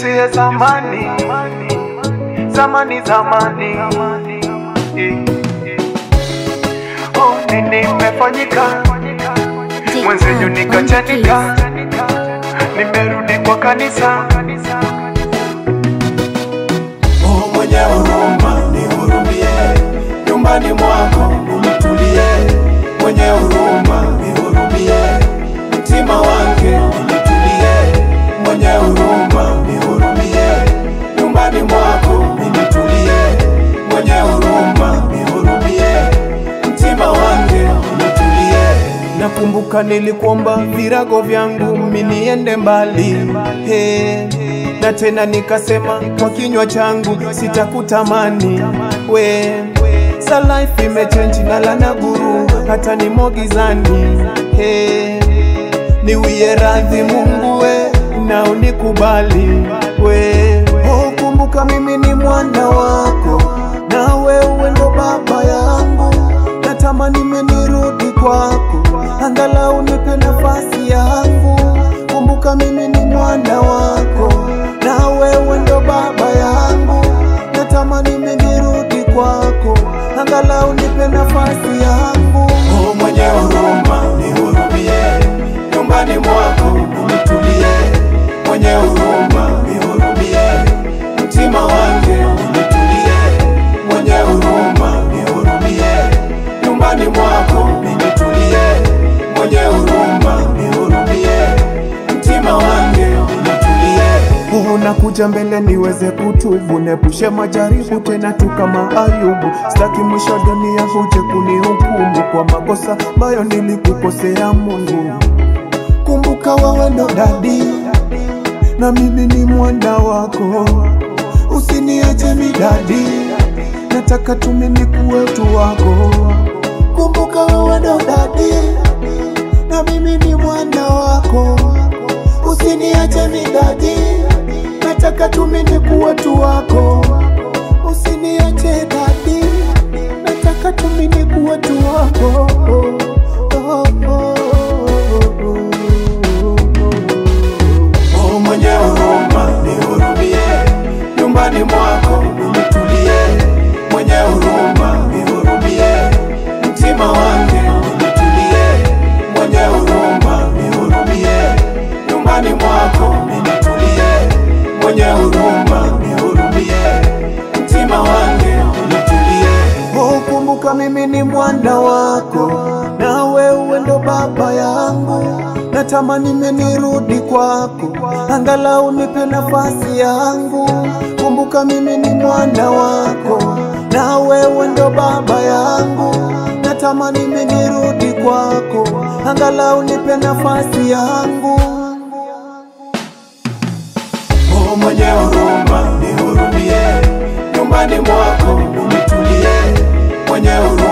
tusiye zamani, zamani, zamani. Eh, eh. Oh, nini imefanyika mwenzenyu nikachanika, nimerudi kwa kanisa. Oh, mwenye huruma nihurumie, nyumbani mwako unitulie. Mwenye huruma nihurumie, mtima wangu unitulie. Mwenye huruma nihurumie, nyumbani mwako unitulie. Mwenye huruma nihurumie, mtima wangu unitulie. Nakumbuka nilikuomba virago vyangu miniende mbali hey. Na tena nikasema kwa kinywa changu sitakutamani we sa life imechange na lana guru hata nimo gizani hey. Niwie radhi Mungu we na unikubali we oh, kumbuka mimi ni mwana wako na wewe ndo baba yangu natamani menirudi kwako angalau nipe nafasi yangu kumbuka mimi ni mwana wako na wewe ndo baba yangu natamani menirudi kwako angalau nipe nafasi yangu oh, mwenye huruma nihurumie nyumbani mwako unitulie mwenye huruma nihurumie mtima wangu unitulie mwenye huruma nihurumie nyumbani mwako unitulie mwenye huruma nihurumie mtima wangu unitulie unakuja mbele niweze kutubu nepushe majaribu tena tu kama Ayubu staki mwisho dunia huje kunihukumu kwa makosa ambayo nilikukosea Mungu kumbuka wewe ndo dadi na mimi ni mwana wako usiniache midadi nataka tu mimi kuwe tu wako kumbuka wewe ndo dadi na mimi ni mwana wako usiniache midadi nataka tu mimi kuwe tu wako usiniache dadi nataka tu mimi kuwe tu wako oh, oh, oh. Oh, mwenye huruma nihurumie, nyumbani mwako unitulie. Mwenye huruma nihurumie, mtima wangu unitulie. Mwenye huruma nihurumie, nyumbani mwako unitulie. Mwenye huruma nihurumie, mtima wangu unitulie. Oh, kumbuka mimi ni mwana wako na wewe ndo baba yangu natamani menirudi kwako angalau nipe nafasi yangu kumbuka mimi ni mwana wako na wewe ndo baba yangu natamani menirudi kwako angalau nipe nafasi yangu Oh, mwenye huruma nihurumie, nyumbani mwako unitulie. Mwenye huruma